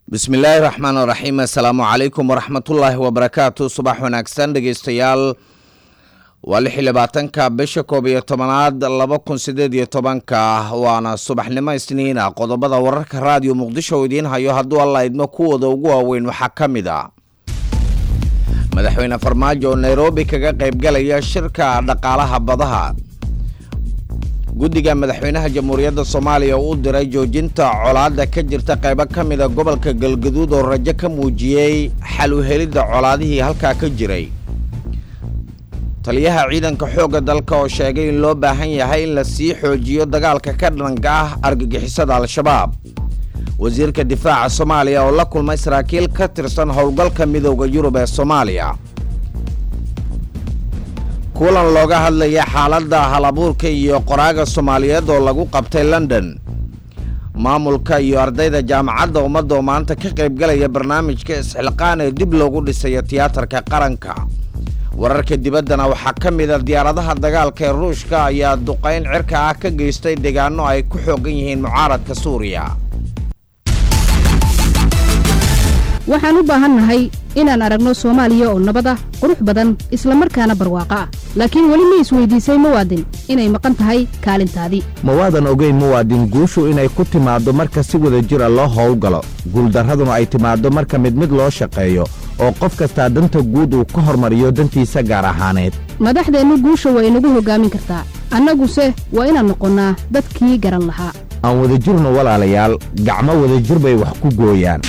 bismillaahi raxmaan raxiim assalaamu calaykum waraxmatullaahi wabarakaatu subax wanaagsan dhegeystayaal waa lix iyo labaatanka bisha koob iyo tobanaad laba kun sideed iyo tobanka waana subaxnimo isniina qodobada wararka raadiyo muqdisho idiin hayo hadduu alla idmo kuwooda ugu waaweyn waxaa ka mid a madaxweyne farmaajo oo nairobi kaga qaybgalaya shirka dhaqaalaha badaha guddiga madaxweynaha jamhuuriyadda soomaaliya u diray joojinta colaadda ka jirta qaybo ka mida gobolka galgaduud oo rajo ka muujiyey xal u helidda colaadihii halkaa ka jiray taliyaha ciidanka xoogga dalka oo sheegay in loo baahan yahay in la sii xoojiyo dagaalka ka dhanka ah argagixisada al-shabaab wasiirka difaaca soomaaliya oo la kulmay saraakiil ka tirsan howlgalka midooda yurub ee soomaaliya kulan looga hadlaya xaaladda halabuurka iyo qoraaga soomaaliyeed oo lagu qabtay london maamulka iyo ardayda jaamacadda ummadda oo maanta ka qaybgalaya barnaamijka isxilqaan ee dib loogu dhisayo tiyaatarka qaranka wararka dibaddana waxaa ka mida diyaaradaha dagaalka ee ruushka ayaa duqayn cirka ah ka geystay deegaano ay ku xoogan yihiin mucaaradka suuriya waxaan u baahannahay inaan aragno soomaaliya oo nabad ah qurux badan isla markaana barwaaqo ah laakiin weli ma isweydiisay muwaadin inay maqan tahay kaalintaadii mawaadan ogeyn muwaadin guushu inay ku timaaddo marka si wada jira loo howlgalo guuldarraduna ay timaaddo marka mid mid loo shaqeeyo oo qof kastaa danta guud uu ka hormariyo dantiisa gaar ahaaneed madaxdeennu guusha waa inagu hoggaamin kartaa annaguse waa inaan noqonnaa dadkii garan lahaa aan wadajirno walaalayaal gacmo wadajir bay wax ku gooyaan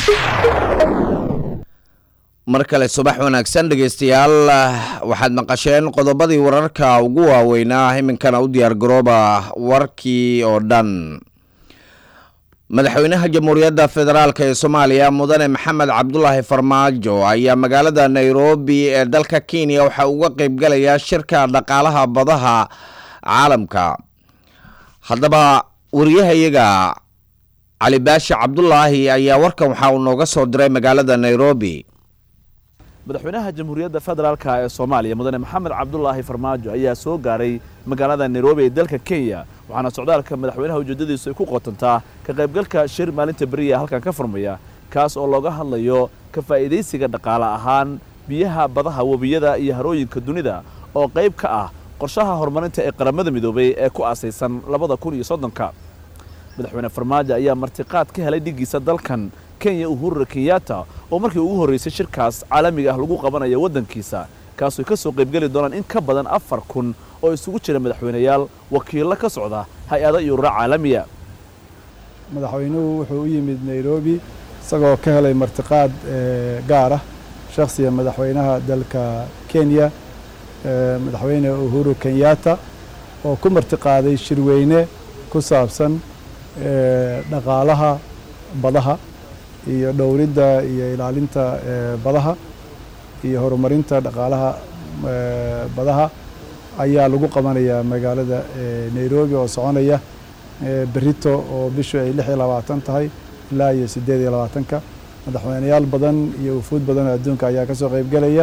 mar kale subax wanaagsan dhegeystayaal waxaad maqasheen qodobadii wararka ugu waaweynaa iminkana u diyaargarooba warkii oo dhan madaxweynaha jamhuuriyadda federaalk ee soomaaliya mudane maxamed cabdulaahi farmaajo ayaa magaalada nairobi ee dalka kenya waxaa uga qeybgalaya shirka dhaqaalaha badaha caalamka haddaba wariyahayaga cali baashi cabdulaahi ayaa warkan waxaa uu nooga soo diray magaalada nairobi madaxweynaha jamhuuriyadda federaalka ee soomaaliya mudane maxamed cabdulaahi farmaajo ayaa soo gaaray magaalada nairobi ee dalka kenya waxaana socdaalka madaxweynaha ujeeddadiisu ay ku qotantaa ka qaybgalka shir maalinta beriya halkan ka furmaya kaas oo looga hadlayo ka faa'iidaysiga dhaqaale ahaan biyaha badaha webiyada iyo harooyinka dunida oo qayb ka ah qorshaha horumarinta ee qaramada midoobay ee ku aasaysan labada kun iyo soddonka madaxweyne farmaajo ayaa martiqaad ka helay dhiggiisa dalkan kenya uhurura kenyatta oo markii ugu horraysay shirkaas caalamiga ah lagu qabanayo waddankiisa kaasoo ka soo qaybgeli doonaan in ka badan afar kun oo isugu jira madaxweyneyaal wakiillo ka socda hay-ada iyo urura caalamiya madaxweynuhu wuxuu u yimid nairobi isagoo ka helay martiqaad gaar ah shakhsiga madaxweynaha dalka kenya madaxweyne uhuru kenyatta oo ku martiqaaday shirweyne ku saabsan dhaqaalaha badaha iyo dhowridda iyo ilaalinta badaha iyo horumarinta dhaqaalaha badaha ayaa lagu qabanayaa magaalada nairobi oo soconaya berito oo bishu ay lix iyo labaatan tahay ilaa iyo siddeed iyo labaatanka madaxweyneyaal badan iyo wufuud badan oo adduunka ayaa ka soo qaybgelaya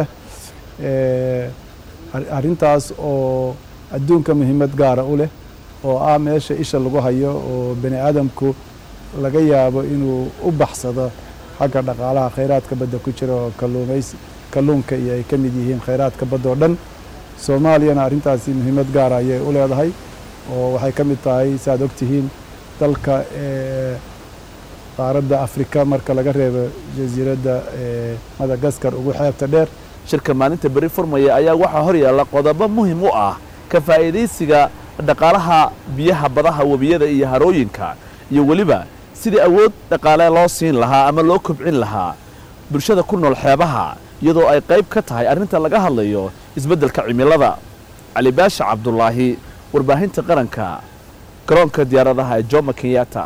arrintaas oo adduunka muhiimad gaara u leh oo ah meesha isha lagu hayo oo bani aadamku laga yaabo inuu u baxsado xagga dhaqaalaha khayraadka badda ku jira oo kalluumays kalluunka iyo ay ka mid yihiin khayraadka badda oo dhan soomaaliyana arrintaasi muhiimad gaara ayay u leedahay oo waxay ka mid tahay saaad ogtihiin dalka qaaradda afrika marka laga reebo jasiiradda madagaskar ugu xeebta dheer shirka maalinta beri furmaya ayaa waxaa hor yaalla qodobo muhim u ah ka faa'iidaysiga dhaqaalaha biyaha badaha webiyada iyo harooyinka iyo weliba sidii awood dhaqaale loo siin lahaa ama loo kobcin lahaa bulshada ku nool xeebaha iyadoo ay qayb ka tahay arrinta laga hadlayo isbeddelka cimilada cali baasha cabdulaahi warbaahinta qaranka garoonka diyaaradaha ee jomo kenyatta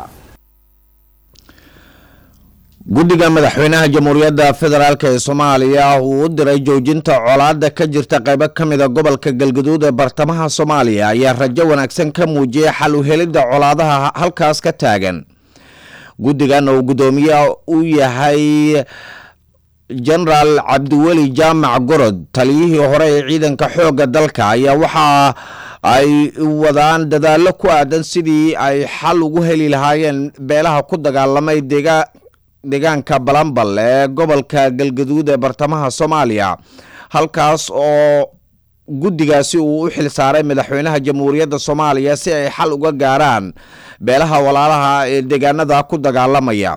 guddiga madaxweynaha jamhuuriyadda federaalk ee soomaaliya uu u diray joojinta colaadda ka jirta qaybo ka mida gobolka galgaduud ee bartamaha soomaaliya ayaa rajo wanaagsan ka muujiyay xal u helidda colaadaha halkaas ka taagan guddigan oo guddoomiye u yahay jenaraal cabdiweli jaamac gorod taliyihii hore ee ciidanka xoogga dalka ayaa waxa ay wadaan dadaallo ku aadan sidii ay xal ugu heli lahaayeen beelaha ku dagaalamay deegaa deegaanka balambal ee gobolka galgaduud ee bartamaha soomaaliya halkaas oo guddigaasi uu u xil saaray madaxweynaha jamhuuriyadda soomaaliya si ay xal uga gaaraan beelaha walaalaha ee deegaanada ku dagaalamaya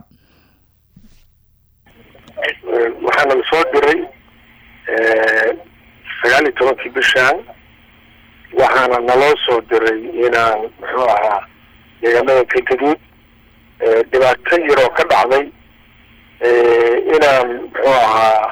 waxaana la soo diray sagaal iyo tobankii bishaan waxaana naloo soo diray inaan muxuu ahaa deegaanada galgaduud dhibaato yaroo ka dhacday inaan muxuu ahaa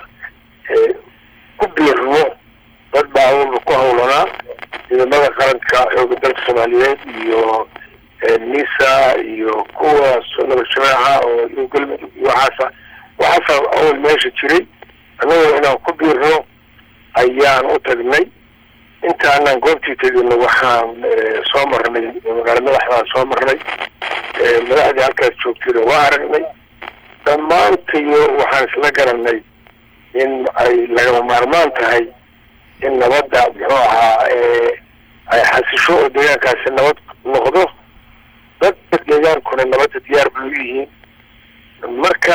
ku biirno dad baa awalba ku hawlanaa ciidamada qaranka xooga dalka soomaaliyeed iyo nisa iyo kuwa nabad jamaaca oo iyo galmudug iyo waxaasa waxaasa awal meesha jiray annagoo inaan ku biirno ayaan u tagnay intaanaan goobtii tegino waxaan soo marnay magaalo madaxdaan soo marnay madaxdii halkaas joogtayna waa aragnay dhammaantayo waxaan isla garanay in ay lagama maarmaan tahay in nabadda muxuu ahaa ay xasisho oo deegaankaasi nabad noqdo dadka deegaankuna nabadda diyaar bay u yihiin marka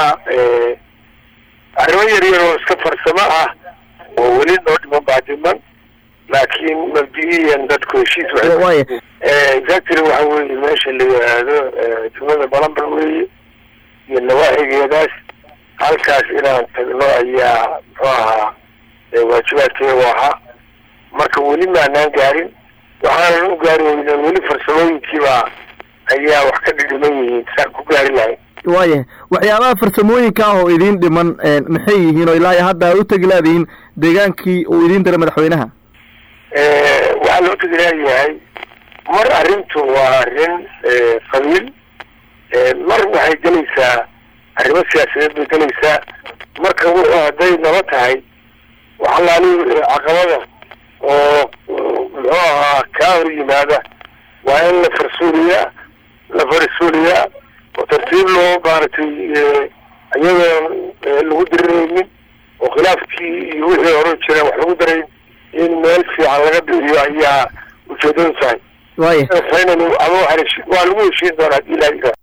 arrimo yar yar oo iska farsamo ah oo weli noo dhiman baa dhiman laakiin mabdi'iyan dadku heshiis exactly waxa weeye meesha la yidhaahdo degmada balambal weeye iyo nawaaxigeedaas halkaas inaan tagno ayaa muxuu ahaa waajibaadkeegu ahaa marka weli maanaan gaarin waxaanan u gaari weynen weli farsamooyinkiibaa ayaa wax ka dhidhiman yihiin saan ku gaari lahayn waayahay waxyaabaha farsamooyinka ah oo idiin dhiman maxay yihiin oo ilaa iyo hadda aad u tegi laadihiin deegaankii uu idiin diray madaxweynaha waxaa loo tegi laayahay mar arrintu waa arrin qabiil mar waxay gelaysaa arrimo siyaasadeed bay gelaysaa marka wuxuu hadday naba tahay waxalaali caqabada oo muxuu ahaa kaa hor yimaada waa in la farsuuliyaa la farsuuliyaa oo tartiib loo maaragtay iyadoon lagu diriraynin oo khilaafkii iyo wixii hore jira wax lagu darayn in meel fiican laga bixiyo ayaa ujeedadu tahay waaya ama waa lagu heshiin doonaa hadii ilaahi yidhaah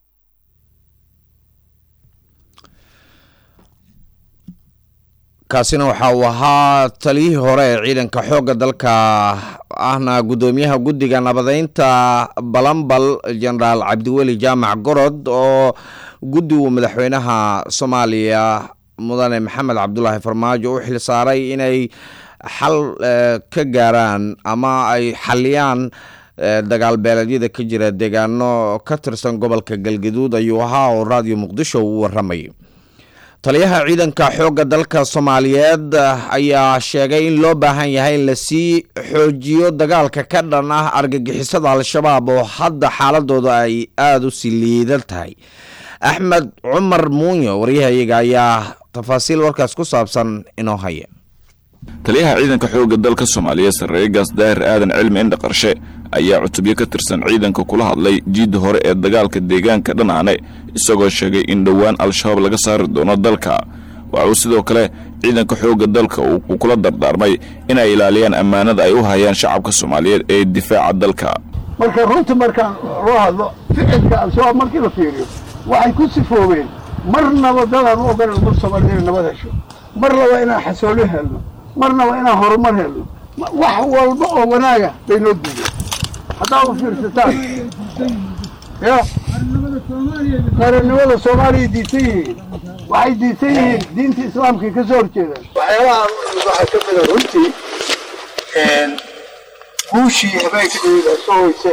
kaasina waxa uu ahaa taliyihii hore ee ciidanka xoogga dalka ahna guddoomiyaha guddiga nabadeynta balambal jenaraal cabdiweli jaamac gorod oo guddi uu madaxweynaha soomaaliya mudane maxamed cabdulaahi farmaajo u xil saaray inay xal ka gaaraan ama ay xaliyaan dagaal beeleedyada ka jira deegaano ka tirsan gobolka galgaduud ayuu ahaa oo raadiyo muqdisho uu waramay taliyaha ciidanka xoogga dalka soomaaliyeed ayaa sheegay in loo baahan yahay in lasii xoojiyo dagaalka ka dhan ah argagixisada al-shabaab oo hadda xaaladooda ay aada u sii liidan tahay axmed cumar muunyo waryahayaga ayaa tafaasiil warkaas ku saabsan inoo haya taliyaha ciidanka xoogga dalka soomaaliyeed sarreegaas daahir aadan cilmi indha qarshe ayaa cutubyo ka tirsan ciidanka kula hadlay jiidda hore ee dagaalka deegaanka dhanaane isagoo sheegay in dhowaan al-shabaab laga saari doono dalka waxa uu sidoo kale ciidanka xoogga dalka uu kula dardaarmay inay ilaaliyaan ammaanada ay u hayaan shacabka soomaaliyeed ee difaaca dalka marka runta markaan loo hadlo ficilka al-shabaab markii la fiiriyo waxay ku sifoobeen marnaba dadaan u ogolan umad soomaaliyeed inay nabad hesho marnaba inaan xasoolo helno marnaba inaan horumar helno wax walba oo wanaaga bay noo diideen haddaa u fiirsataan ya qarannimada soomaaliya diisan yihiin waxay diisan yihiin diinta islaamkay ka soo horjeedaan waxyaalaha waxaa ka mida runtii guushii habeenka dhawida soo hoyse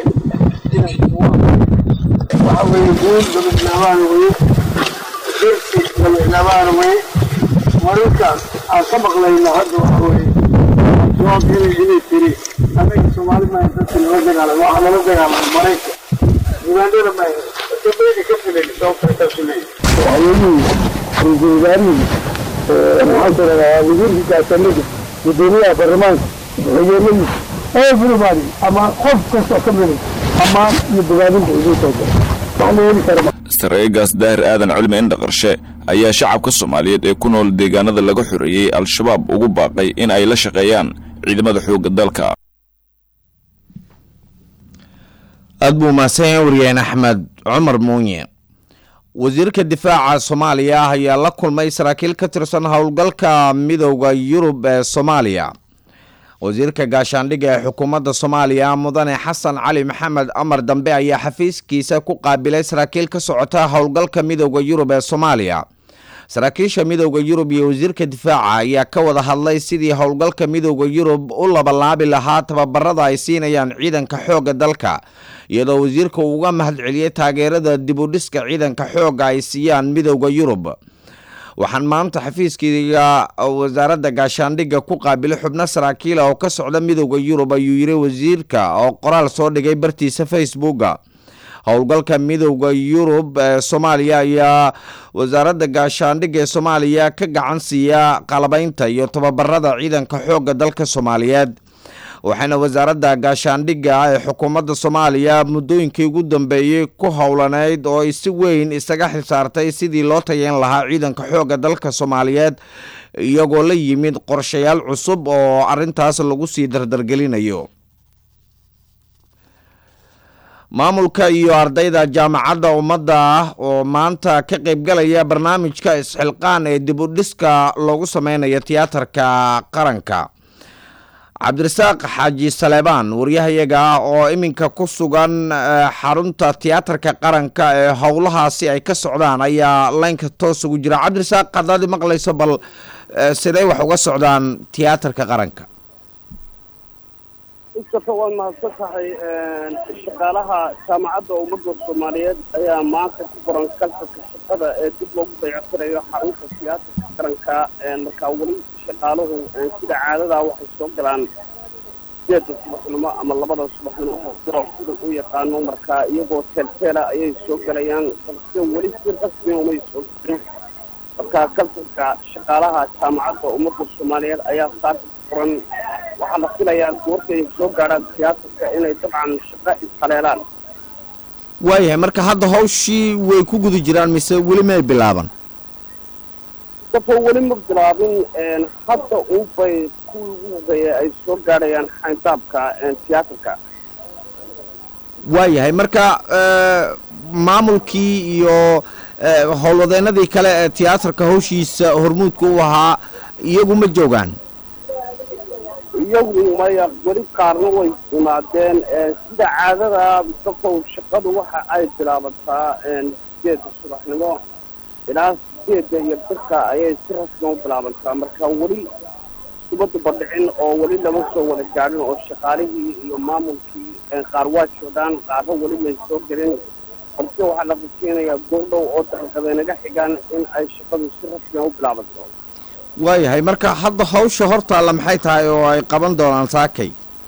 waxa weeye guul labadlaabaana weye dirsi labadlaabaana weye mararkaas aan ka maqlayna hadda waxa weeye jawaab inay inay tiri annaga soomaali maaha dadka nala dagaalam waxaa nala dagaalamay maraykan ugandana maaha dambayna ka filayn sababta intaasu leeyahy waxyeelihii ra-iisul wasaarihii maxaan tiradaa wasiirkii gaasamada gudoomiyaha baarlamaanka waxyeelihii everybody ama qof kastoo ka mida ammaan iyo bogaadinta idin soo gala wax la heli kara sarreegaas daahir aadan cilmi indha qarshe ayaa shacabka soomaaliyeed ee ku nool deegaanada laga xoreeyey al-shabaab ugu baaqay in ay la shaqeeyaan ciidamada xoogga dalka aada buu mahadsan yahay wariyeen axmed cumar muunye wasiirka difaaca soomaaliya ayaa la kulmay saraakiil ka tirsan howlgalka midowda yurub ee soomaaliya wasiirka gaashaandhigga ee xukuumadda soomaaliya mudane xasan cali maxamed amar dambe ayaa xafiiskiisa ku qaabilay saraakiil ka socota howlgalka midowda yurub ee soomaaliya saraakiisha midowda yurub iyo wasiirka difaaca ayaa ka wada hadlay sidii howlgalka midowda yurub u labalaabi lahaa tababarada ay siinayaan ciidanka xoogga dalka iyadoo wasiirka uu uga mahad celiyey taageerada dibudhiska ciidanka xoogga ay siiyaan midowda yurub waxaan maanta xafiiskayga wasaaradda gaashaandhigga ku qaabilay xubno saraakiila oo ka socda midowda yurub ayuu yiri wasiirka oo qoraal soo dhigay bartiisa facebooka howlgalka midowda yurub ee soomaaliya ayaa wasaaradda gaashaandhigga ee soomaaliya ka gacan siiya qalabaynta iyo tababarada ciidanka xoogga dalka soomaaliyeed waxayna wasaaradda gaashaandhigga ee xukuumadda soomaaliya muddooyinkii ugu dambeeyey ku howlaneyd oo ay si weyn isaga xilsaartay sidii loo tayeyn lahaa ciidanka xoogga dalka soomaaliyeed iyagoo la yimid qorshayaal cusub oo arintaas lagu sii dardargelinayo maamulka iyo ardayda jaamacadda ummadda ah oo maanta ka qaybgalaya barnaamijka isxilqaan ee dib u dhiska loogu sameynayo tiyaatarka qaranka cabdirasaaq xaaji saleebaan waryahayaga ah oo iminka ku sugan xarunta tiyaatarka qaranka ee howlahaasi ay ka socdaan ayaa laynka toos ugu jira cabdirasaaq haddaad maqlayso bal siday wax uga socdaan tiyaatarka qaranka mustafa waad mahadsan tahay shaqaalaha jaamacadda ummadda soomaaliyeed ayaa maanta ku qoran kalfalka shaqada ee dib loogu dayactirayo xarunta tiyaatarka qaranka markaa weli shaqaaluhu sida caadadaa waxay soo galaan sideedda subaxnimo ama labada subaxnimo sida sida u yaqaano markaa iyagoo teelteela ayay soo galayaan balse weli si rasmi umay soo gelin markaa kalfalka shaqaalaha jaamacadda ummadda soomaaliyeed ayaa saaka ku qoran waxaa la filayaa goortay soo gaadhaan tiyaatarka inay dabcan shaqo ishaleelaan waayahay marka hadda hawshii way ku guda jiraan mise weli may bilaaban dafa weli ma bilaabin hadda unbay kuwii ugu horeeya ay soo gaadhayaan xayndaabka tiyaatarka waayahay marka maamulkii iyo howlwadeenadii kale ee tiyaatarka hawshiisa hormuudka u ahaa iyagu ma joogaan iyagu maya weli qaarna way imaadeen sida caadada dafow shaqadu waxa ay bilaabataa sideedda subaxnimo ilaa sideedda iyo birka ayay si rasmi u bilaabantaa marka weli subadda badhicin oo weli lama soo wada gaadhin oo shaqaalihii iyo maamulkii qaar waa joogaan qaarna weli may soo gelin balse waxaa la rajeynayaa goordhow oo daqiiqadeenaga xigaan in ay shaqadu si rasmiya u bilaabanto waayahay marka hadda hawsha hortaalla maxay tahay oo ay qaban doonaan saakay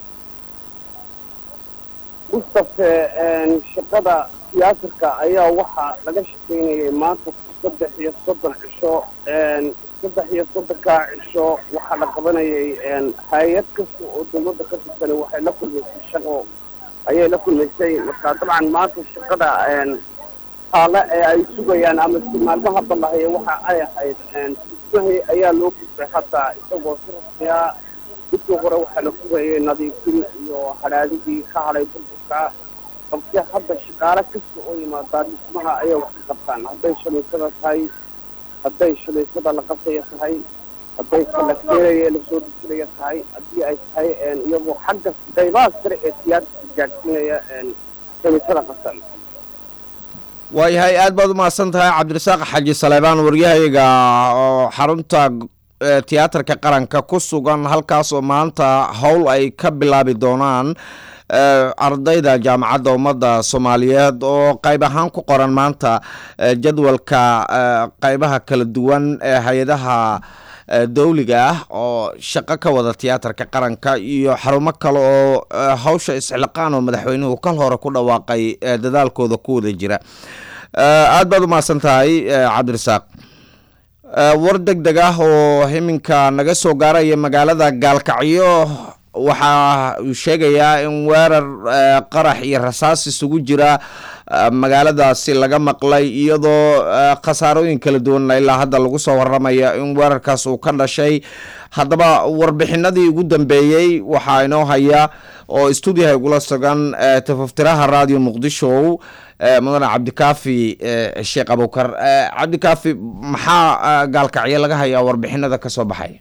mustafe shaqada tiyaatarka ayaa waxaa laga shaqaynayay maanta saddex iyo soddon cisho saddex iyo soddonkaa cisho waxaa la qabanayay hay-ad kasta oo dawladda ka tirsan waxay la kulmaysay shaqo ayay la kulmaysay marka dabcan maanta shaqada taale ee ay sugayaan ama si maalmaha ballahaya waxa ay ahayd dhismahi ayaa loo gudbay hadda isagoo si rasmiya midkii hore waxaa la fugayay nadiifin iyo hadhaadidii ka hadhay burburka balse hadda shaqaale kasta oo yimaadaa dhismaha ayay wax ka qabtaan hadday shamiisada tahay hadday shamiisada la qasaya tahay hadday kalakeenaya lasoo dejinaya tahay haddii ay tahay iyagoo xagga qaybaha sare ee tiyaatarka gaadhsiinaya shamiisada qasan waayahay aad baad u mahadsan tahay cabdirasaaq xaaji saleebaan waryahayaga oo xarunta tiyaatarka qaranka ku sugan halkaas oo maanta howl ay ka bilaabi doonaan ardayda jaamacadda ummadda soomaaliyeed oo qayb ahaan ku qoran maanta jadwalka qaybaha kala duwan ee hay-adaha dawliga ah oo shaqo ka wada tiyaatarka qaranka iyo xarumo kale oo hawsha isxilqaan oo madaxweynuhu kal hore ku dhawaaqay dadaalkooda ku wada jira aad baad u mahadsan tahay cabdirasaaq war deg deg ah oo iminka naga soo gaaraya magaalada gaalkacyo waxa uu sheegayaa in weerar qarax iyo rasaas isugu jira magaaladaasi laga maqlay iyadoo khasaarooyin kala duwan ilaa hadda lagu soo waramaya in weerarkaas uu ka dhashay haddaba warbixinadii ugu dambeeyey waxaa inoo haya oo stuudiyaha igula sugan tafaftiraha radio muqdisho mudane cabdikaafi sheekh abukar cabdikaafi maxaa gaalkacyo laga hayaa warbixinada ka soo baxaya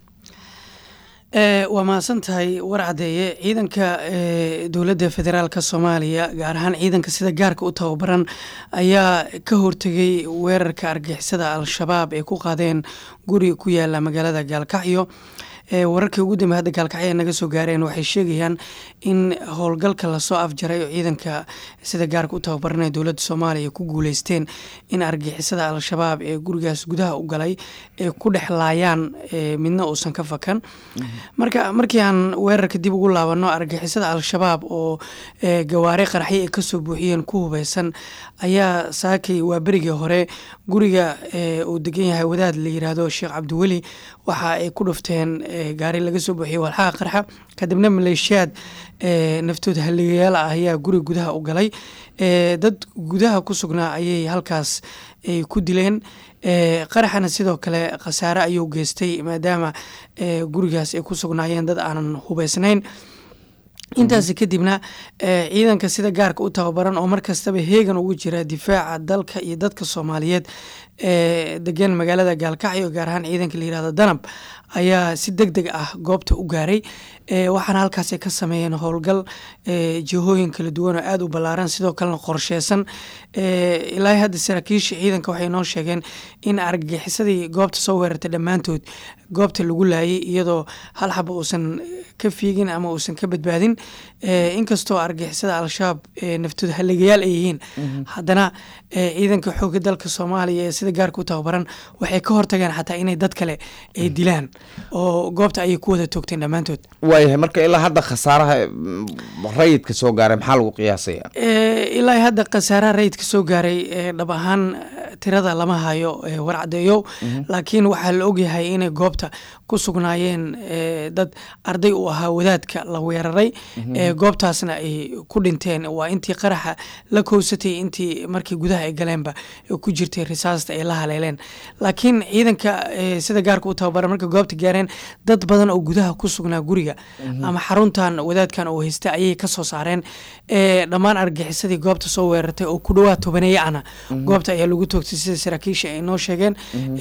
waa mahadsan tahay war caddeeye ciidanka dowladda federaalk soomaaliya gaar ahaan ciidanka sida gaarka u tababaran ayaa ka hortegay weerarka argixisada al-shabaab ee ku qaadeen guri ku yaala magaalada gaalkacyo wararkii ugu dambe hadda gaalkacyo ay naga soo gaareen waxay sheegayaan in howlgalka lasoo afjaray oo ciidanka sida gaarka u tababaranaya dowladda soomaaliya ku guuleysteen in argixisada al-shabaab ee gurigaas gudaha u galay ee ku dhex laayaan midna uusan ka fakan marka markii aan weerarka dib ugu laabano argixisada al-shabaab oo gawaare qaraxyo ay kasoo buuxiyeen ku hubeysan ayaa saakay waa berigii hore guriga uu degan yahay wadaad la yiraahdo sheekh cabdiweli waxa ay ku dhufteen gaari laga soo buuxiyey walxaha qarxa kadibna maleeshiyaad naftood haligayaal ah ayaa guri gudaha u galay dad gudaha ku sugnaa ayay halkaas ku dileen qaraxana sidoo kale khasaare ayuu geystay maadaama gurigaas ay ku sugnaayeen dad aanan hubeysnayn intaasi kadibna ciidanka sida gaarka u tababaran oo markastaba heegan ugu jira difaaca dalka iyo dadka soomaaliyeed ee degan magaalada gaalkacyo gaar ahaan ciidanka la yirahdo danab ayaa si deg deg ah goobta u gaaray waxaana halkaas ka sameeyeen howlgal jihooyin kala duwan oo aada u ballaaran sidoo kalena qorsheysan ilaa hadda saraakiisha ciidanka waxay noo sheegeen in argagixisadii goobta soo weerartay dhammaantood goobta lagu laayay iyadoo hal xaba uusan ka fiigin ama uusan ka badbaadin inkastoo argagixisada al-shabaab naftood haligayaal ay yihiin haddana ciidanka xooga dalka soomaaliya ee sida gaarka u tababaran waxay ka hortageen xataa inay dad kale ay dilaan oo goobta ayay ku wada toogteen dhammaantood waayahay marka ilaa hadda khasaaraha rayidka soo gaaray maxaa lagu qiyaasaya ilaa hadda khasaaraha rayidka soo gaaray dhab ahaan tirada lama hayo warcadeeyow laakiin waxaa la ogyahay inay goobta ku sugnaayeen dad arday u ahaa wadaadka la weeraray goobtaasna ay ku dhinteen waa intii qaraxa la kowsatay intii markii gudaha ay galeenba ku jirtay risaasta ay la haleeleen laakiin ciidanka sida gaarka u tababara marka goobta gaareen dad badan oo gudaha ku sugnaa guriga ama xaruntan wadaadkan oo haysta ayay kasoo saareen dhammaan argagixisadii goobta soo weerartay oo ku dhawaad tobaneeye ana goobta ayaa lagu toogtay sida saraakiisha ay noo sheegeen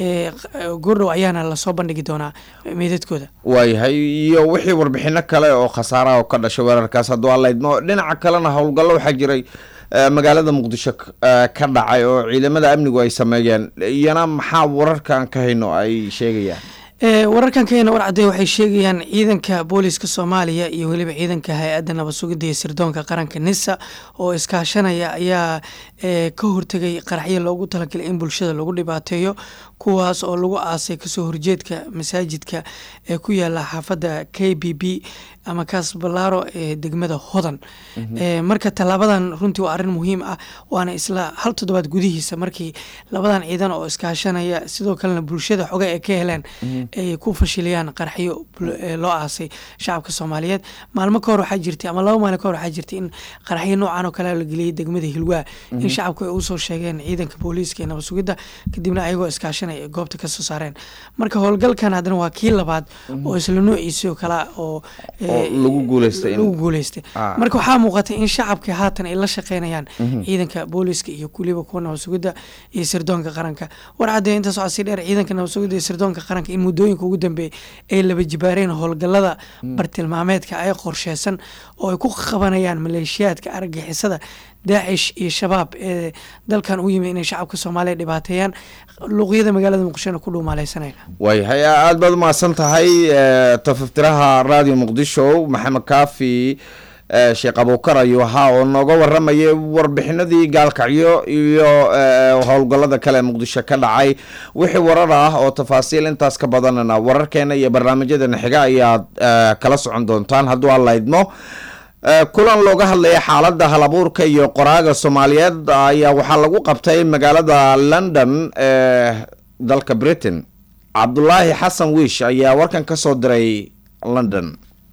goordhow ayaana lasoo bandhigi doonaa meydadkooda waayahay iyo wixii warbixino kale oo khasaaraha oo ka dhashay weerarkaas hadduu allaydmo dhinaca kalena howlgallo waxaa jiray magaalada muqdisho ka dhacay oo ciidamada amnigu ay sameeyeen iyana maxaa wararkan ka hayno ay sheegayaan wararkan ka heyna warcadee waxay sheegayaan ciidanka booliska soomaaliya iyo weliba ciidanka hay-adda nabad sugidda iyo sirdoonka qaranka nisa oo iskaashanaya ayaa ka hortegay qaraxyo loogu talagalay in bulshada lagu dhibaateeyo kuwaas oo lagu aasay kasoo horjeedka masaajidka ee ku yaala xaafadda k b b ama kaas balaaro ee degmada hodan marka tallaabadan runtii waa arrin muhiim ah waana isla hal toddobaad gudihiisa markii labadan ciidan oo iskaashanaya sidoo kalena bulshada xoga ee ka heleen ay ku fashiliyaan qaraxyo loo aasay shacabka soomaaliyeed maalmo ka hor waxaa jirtay ama laba maalin ka hor waxaa jirtay in qaraxyo noocan oo kale la geliyey degmada hilwaa in shacabku ay usoo sheegeen ciidanka booliiska ee nabad sugidda kadibna ayagoo iskaashanaya ay goobta kasoo saareen marka howlgalkan haddana waa kii labaad oo isla noociisii oo kale oo lagu guuleystay lagu guuleystay marka waxaa muuqatay in shacabka haatan ay la shaqeynayaan ciidanka booliiska iyo kuliba kuwa nabad sugidda iyo sirdoonka qaranka war caddee intaas waxaa sii dheer ciidanka nabad sugidda iyo sirdoonka qaranka in muddooyinka ugu dambeeyay ay laba jibaareen howlgallada bartilmaameedka ay qorsheysan oo ay ku qabanayaan maleeshiyaadka argagixisada daacish iyo shabaab ee dalkan u yimi inay shacabka soomaaliya dhibaateeyaan luuqyada magaalada muqdishona ku dhuumaaleysanaya waayahay aada baad umahadsan tahay tafaftiraha radio muqdisho maxamed kaafi sheekh abuukar ayuu ahaa oo nooga waramayay warbixinadii gaalkacyo iyo howlgallada kale ee muqdisho ka dhacay wixii warar ah oo tafaasiil intaas ka badanana wararkeena iyo barnaamijyadeena xiga ayaad kala socon doontaan hadduu alla idmo kulan looga hadlaya xaaladda halabuurka iyo qoraaga soomaaliyeed ayaa waxaa lagu qabtay magaalada london ee dalka britain cabdulaahi xasan wiish ayaa warkan ka soo diray london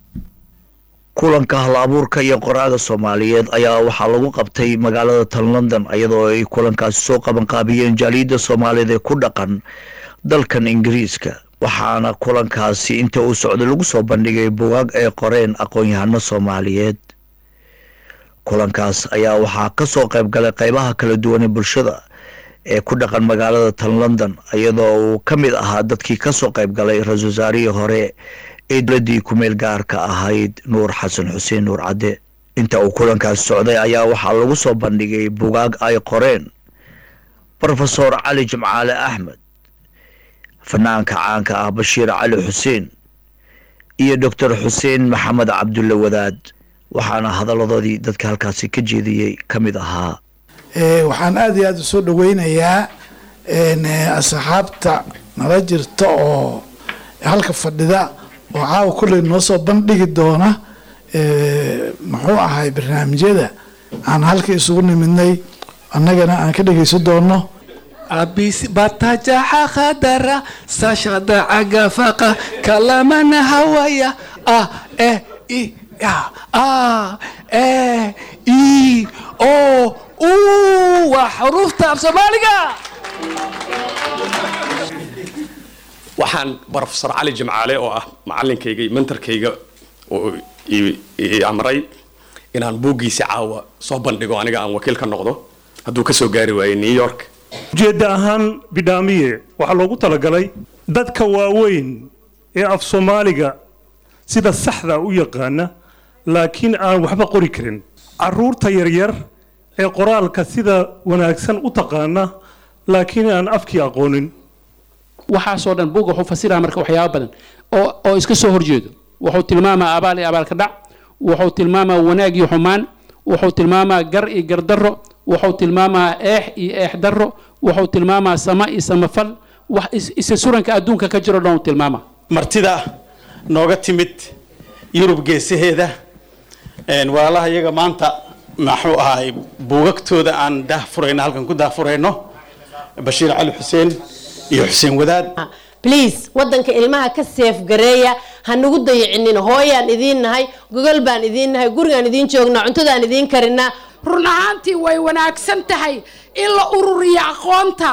kulanka hal abuurka iyo qoraaga soomaaliyeed ayaa waxaa lagu qabtay magaalada tan london iyadoo ay kulankaasi soo qabanqaabiyeen jaaliyadda soomaaliyeed ee ku dhaqan dalkan ingiriiska waxaana kulankaasi inta uu socday lagu soo bandhigay bugaag ay qoreen aqoon-yahano soomaaliyeed kulankaas ayaa waxaa ka soo qayb galay qeybaha kala duwan ee bulshada ee ku dhaqan magaalada tan london iyadoo uu ka mid ahaa dadkii ka soo qayb galay ra-iisul wasaarihii hore ee dowladdii ku-meel gaarka ahayd nuur xasan xuseen nuur cadde inta uu kulankaas socday ayaa waxaa lagu soo bandhigay bugaag ay qoreen rofesor cali jimcaale axmed fanaanka caanka ah bashiir cali xuseen iyo doctor xuseen maxamed cabdulle wadaad waxaana hadalladoodii dadka halkaasi ka jeediyey ka mid ahaa waxaan aada iyo aada usoo dhaweynayaa asxaabta nala jirta oo halka fadhida oo caawa kulley noo soo bandhigi doona muxuu ahay barnaamijyada aan halka isugu nimidnay annagana aan ka dhegeysan doono abisi batajaxa khadara sashada cagafaqa kalamana hawaya ah eh i ya ah eh i o u waa xuruufta af soomaaliga waxaan brofesor cali jimcaale oo ah macalinkayga iyo mentorkayga oo i amray inaan buuggiisa caawa soo bandhigo aniga aan wakiil ka noqdo hadduu ka soo gaari waayey new york ujeedda ahaan bidhaamiye waxaa loogu talagalay dadka waaweyn ee af soomaaliga sida saxda u yaqaana laakiin aan waxba qori karin caruurta yaryar ee qoraalka sida wanaagsan u taqaana laakiin aan afkii aqoonin waxaasoo dhan buugga wuxuu fasiraha marka waxyaaba badan oo oo iska soo horjeedo wuxuu tilmaamaa abaal iyo abaalka dhac wuxuu tilmaamaa wanaag iyo xumaan wuxuu tilmaamaa gar iyo gardarro wuxuu tilmaamaa eex iyo eex darro wuxuu tilmaamaa sama iyo samafal wax isa suranka adduunka ka jiro dhan uu tilmaamaa martida nooga timid yurub geesaheeda walaalaha iyaga maanta maxuu ahaay buugagtooda aan daahfurayno halkan ku daahfurayno bashiir cali xuseen iyo xuseen wadaad bliase waddanka ilmaha ka seef gareeya ha nagu dayicinin hooyaan idiin nahay gogol baan idiin nahay gurigaan idiin joognaa cuntadaan idiin karinaa run ahaantii way wanaagsan tahay in la ururiyo aqoonta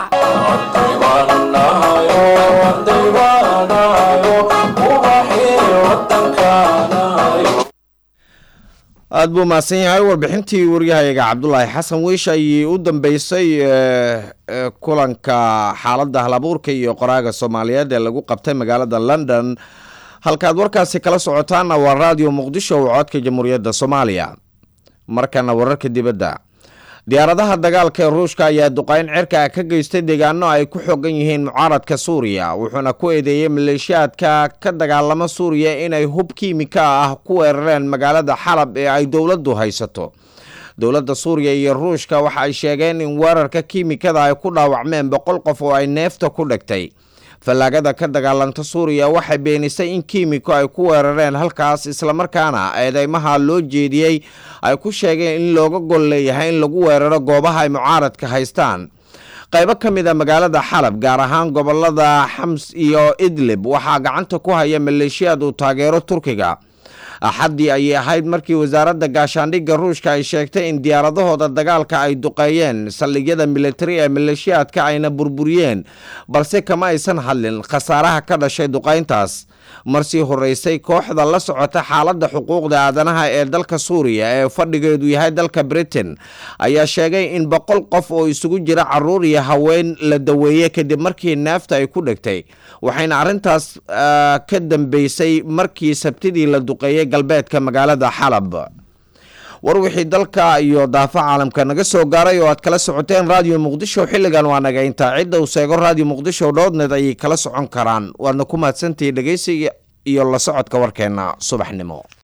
aada buu mahadsan yahay warbixintii waryahayaga cabdulaahi xasan wiish ayay u dambeysay kulanka xaaladda halabuurka iyo qoraaga soomaaliyeed ee lagu qabtay magaalada london halkaad warkaasi kala socotaana waa raadiyo muqdisho oo codka jamhuuriyadda soomaaliya markana wararka dibadda diyaaradaha dagaalka ee ruushka ayaa duqeyn cirka ka geystay deegaano ay ku xogan yihiin mucaaradka suuriya wuxuuna ku eedeeyey maleeshiyaadka ka dagaalama suuriya inay hub kiimika ah ku weerareen magaalada xalab ee ay dowladdu haysato dowladda suuriya iyo ruushka waxa ay sheegeen in weerarka kiimikada ay ku dhaawacmeen boqol qof oo ay neefta ku dhegtay fallaagada ka dagaalanta suuriya waxay beenisay in kiimiko ay ku weerareen halkaas islamarkaana eedeymaha loo jeediyey ay ku sheegeen in looga gol leeyahay in lagu weeraro goobaha ay mucaaradka haystaan qaybo ka mid a magaalada xalab gaar ahaan gobolada xams iyo idlib waxaa gacanta ku haya maleeshiyaad uu taageero turkiga axaddii ayay ahayd markii wasaaradda gaashaandhigga ruushka ay sheegtay in diyaaradahooda dagaalka ay duqeeyeen saldhigyada militari ee maleeshiyaadka ayna burburiyeen balse kama aysan hadlin khasaaraha ka dhashay duqeyntaas marsii horeysay kooxda la socota xaaladda xuquuqda aadanaha ee dalka suuriya ee fadhigeedu yahay dalka britain ayaa sheegay in boqol qof oo isugu jira caruur iyo haween la daweeyey kadib markii neefta ay ku dhegtay waxayna arrintaas ka dambeysay markii sabtidii la duqeeyey galbeedka magaalada xalab war wixii dalka iyo daafa caalamka naga soo gaaray oo aad kala socoteen raadiyo muqdisho xilligan waa naga intaa cidda uu seego raadiyo muqdisho dhoodneed ayay kala socon karaan waadna ku mahadsantihi dhegeysiga iyo la socodka warkeena subaxnimo